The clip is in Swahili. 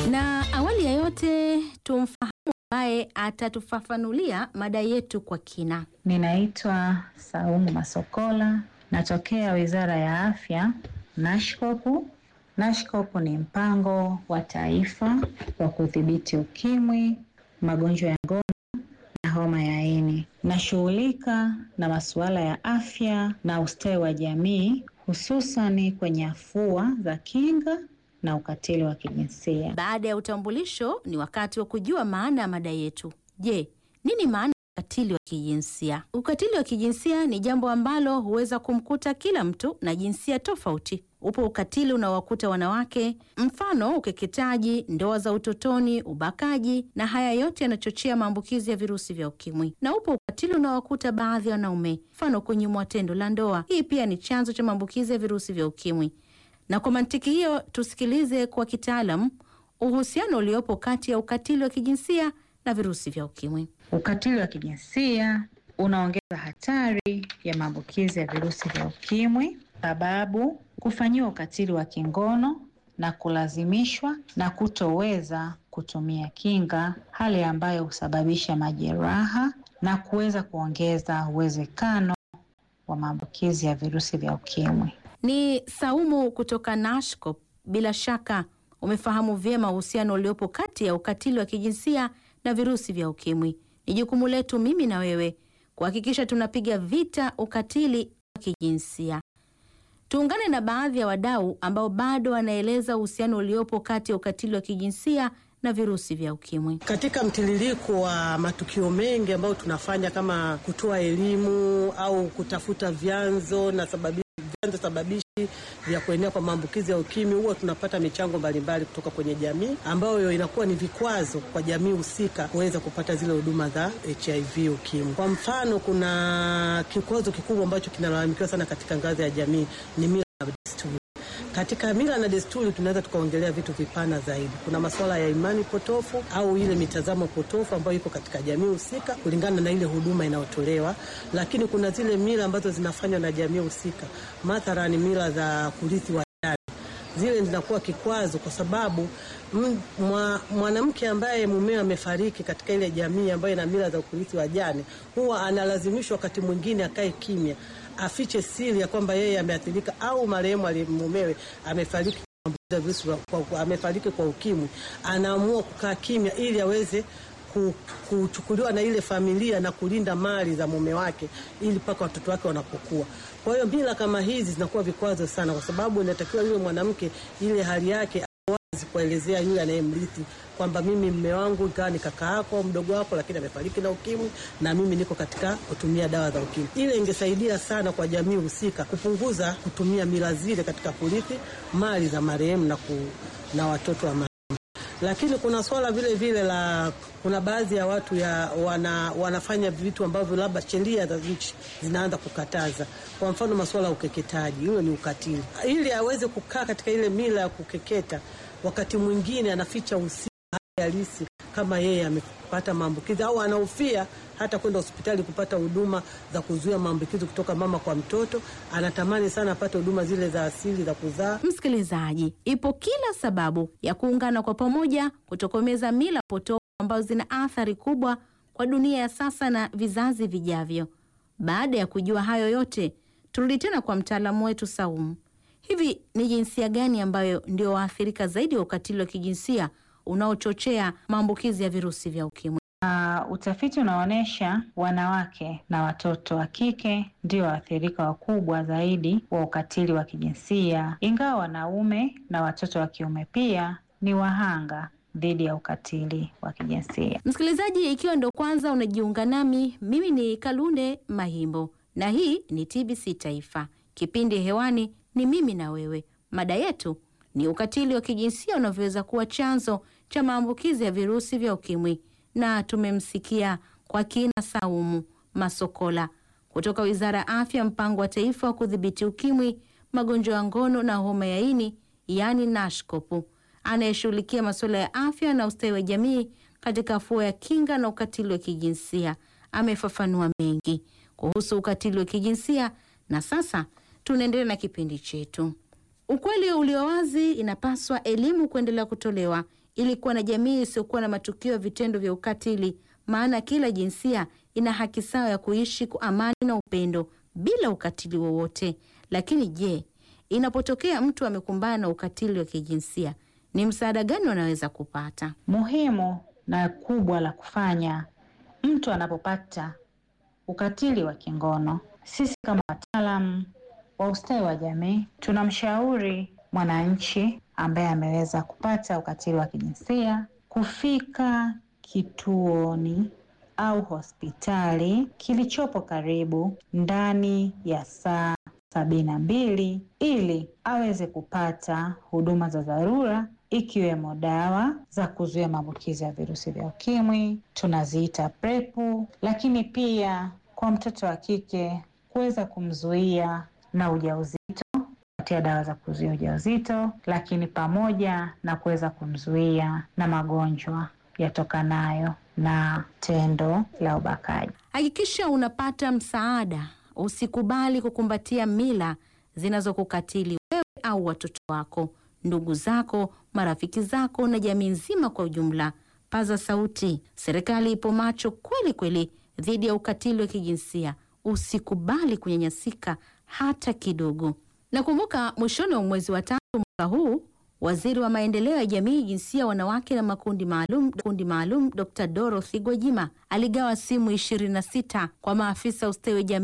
Na awali ya yote tumfahamu ambaye atatufafanulia mada yetu kwa kina. Ninaitwa Saumu Masokola, natokea Wizara ya Afya, Nashkopu. Nashkopu ni mpango wa taifa wa kudhibiti ukimwi, magonjwa ya ngono na homa ya ini. Nashughulika na masuala ya afya na ustawi wa jamii, hususani kwenye afua za kinga na ukatili wa kijinsia. Baada ya utambulisho, ni wakati wa kujua maana ya mada yetu. Je, nini maana ya ukatili wa kijinsia? Ukatili wa kijinsia ni jambo ambalo huweza kumkuta kila mtu na jinsia tofauti. Upo ukatili unaowakuta wanawake, mfano ukeketaji, ndoa za utotoni, ubakaji, na haya yote yanachochea maambukizi ya virusi vya ukimwi. Na upo ukatili unaowakuta baadhi ya wanaume, mfano kunyimwa tendo la ndoa. Hii pia ni chanzo cha maambukizi ya virusi vya ukimwi. Na kwa mantiki hiyo, tusikilize kwa kitaalam uhusiano uliopo kati ya ukatili wa kijinsia na virusi vya ukimwi. Ukatili wa kijinsia unaongeza hatari ya maambukizi ya virusi vya ukimwi, sababu kufanyiwa ukatili wa kingono na kulazimishwa na kutoweza kutumia kinga, hali ambayo husababisha majeraha na kuweza kuongeza uwezekano wa maambukizi ya virusi vya ukimwi. Ni Saumu kutoka Nashcop. Bila shaka umefahamu vyema uhusiano uliopo kati ya ukatili wa kijinsia na virusi vya ukimwi. Ni jukumu letu mimi na wewe kuhakikisha tunapiga vita ukatili wa kijinsia. Tuungane na baadhi ya wadau ambao bado wanaeleza uhusiano uliopo kati ya ukatili wa kijinsia na virusi vya ukimwi. Katika mtiririko wa matukio mengi ambayo tunafanya kama kutoa elimu au kutafuta vyanzo na sababi, vyanzo sababishi vya kuenea kwa maambukizi ya ukimwi, huwa tunapata michango mbalimbali kutoka kwenye jamii ambayo inakuwa ni vikwazo kwa jamii husika kuweza kupata zile huduma za HIV ukimwi. Kwa mfano, kuna kikwazo kikubwa ambacho kinalalamikiwa sana katika ngazi ya jamii ni mila na desturi. Katika mila na desturi tunaweza tukaongelea vitu vipana zaidi. Kuna masuala ya imani potofu au ile mitazamo potofu ambayo iko katika jamii husika kulingana na ile huduma inayotolewa, lakini kuna zile mila ambazo zinafanywa na jamii husika, mathalani mila za kurithi wa zile zinakuwa kikwazo kwa sababu mwanamke ambaye mumewe amefariki katika ile jamii ambayo ina mila za kurithi wajane, huwa analazimishwa wakati mwingine akae kimya, afiche siri ya kwamba yeye ameathirika au marehemu mumewe amefariki kwa, amefariki kwa ukimwi. Anaamua kukaa kimya ili aweze kuchukuliwa na ile familia na kulinda mali za mume wake ili mpaka watoto wake wanapokuwa. Kwa hiyo mila kama hizi zinakuwa vikwazo sana, kwa sababu inatakiwa yule mwanamke ile hali yake wazi kuelezea yule anayemrithi kwamba mimi mme wangu ikawa ni kaka yako mdogo wako, lakini amefariki na ukimwi na mimi niko katika kutumia dawa za ukimwi. Ile ingesaidia sana kwa jamii husika kupunguza kutumia mila zile katika kurithi mali za marehemu na, ku, na watoto wa marehemu. Lakini kuna swala vile vile la kuna baadhi ya watu ya wana, wanafanya vitu ambavyo labda sheria za nchi zinaanza kukataza. Kwa mfano masuala ya ukeketaji, hiyo ni ukatili. Ili aweze kukaa katika ile mila ya kukeketa, wakati mwingine anaficha usia halisi kama yeye amepata maambukizi au anahofia hata kwenda hospitali kupata huduma za kuzuia maambukizi kutoka mama kwa mtoto. Anatamani sana apate huduma zile za asili za kuzaa. Msikilizaji, ipo kila sababu ya kuungana kwa pamoja kutokomeza mila potofu ambazo zina athari kubwa kwa dunia ya sasa na vizazi vijavyo. Baada ya kujua hayo yote, turudi tena kwa mtaalamu wetu Saumu. Hivi ni jinsia gani ambayo ndio waathirika zaidi wa ukatili wa kijinsia unaochochea maambukizi ya virusi vya ukimwi? Uh, utafiti unaonyesha wanawake na watoto wa kike ndio waathirika wakubwa zaidi wa ukatili wa kijinsia, ingawa wanaume na watoto wa kiume pia ni wahanga dhidi ya ukatili wa kijinsia. Msikilizaji, ikiwa ndo kwanza unajiunga nami, mimi ni Kalunde Mahimbo na hii ni TBC Taifa. Kipindi hewani ni mimi na wewe. Mada yetu ni ukatili wa kijinsia unavyoweza kuwa chanzo cha maambukizi ya virusi vya ukimwi, na tumemsikia kwa kina Saumu Masokola kutoka Wizara ya Afya, mpango wa taifa wa kudhibiti ukimwi, magonjwa ya ngono na homa ya ini, yaani Nashkopu, anayeshughulikia masuala ya afya na ustawi wa jamii katika afua ya kinga na ukatili wa kijinsia. Amefafanua mengi kuhusu ukatili wa kijinsia, na sasa tunaendelea na kipindi chetu. Ukweli ulio wazi, inapaswa elimu kuendelea kutolewa ili kuwa na jamii isiyokuwa na matukio ya vitendo vya ukatili, maana kila jinsia ina haki sawa ya kuishi kwa amani na upendo bila ukatili wowote. Lakini je, inapotokea mtu amekumbana na ukatili wa kijinsia, ni msaada gani wanaweza kupata? Muhimu na kubwa la kufanya mtu anapopata ukatili wa kingono, sisi kama wataalamu wa ustawi wa jamii tunamshauri mwananchi ambaye ameweza kupata ukatili wa kijinsia kufika kituoni au hospitali kilichopo karibu ndani ya saa sabini na mbili ili aweze kupata huduma za dharura ikiwemo dawa za kuzuia maambukizi ya virusi vya ukimwi tunaziita prepu, lakini pia kwa mtoto wa kike kuweza kumzuia na ujauzito kupatia dawa za kuzuia ujauzito, lakini pamoja na kuweza kumzuia na magonjwa yatokanayo na tendo la ubakaji. Hakikisha unapata msaada. Usikubali kukumbatia mila zinazokukatili wewe au watoto wako, ndugu zako, marafiki zako na jamii nzima kwa ujumla. Paza sauti. Serikali ipo macho kweli kweli dhidi ya ukatili wa kijinsia. Usikubali kunyanyasika hata kidogo. Nakumbuka mwishoni wa mwezi wa tatu mwaka huu Waziri wa maendeleo ya jamii, jinsia, wanawake na makundi maalum kundi maalum Dr. Dorothy Gwajima aligawa simu 26 kwa maafisa ustawi wa jamii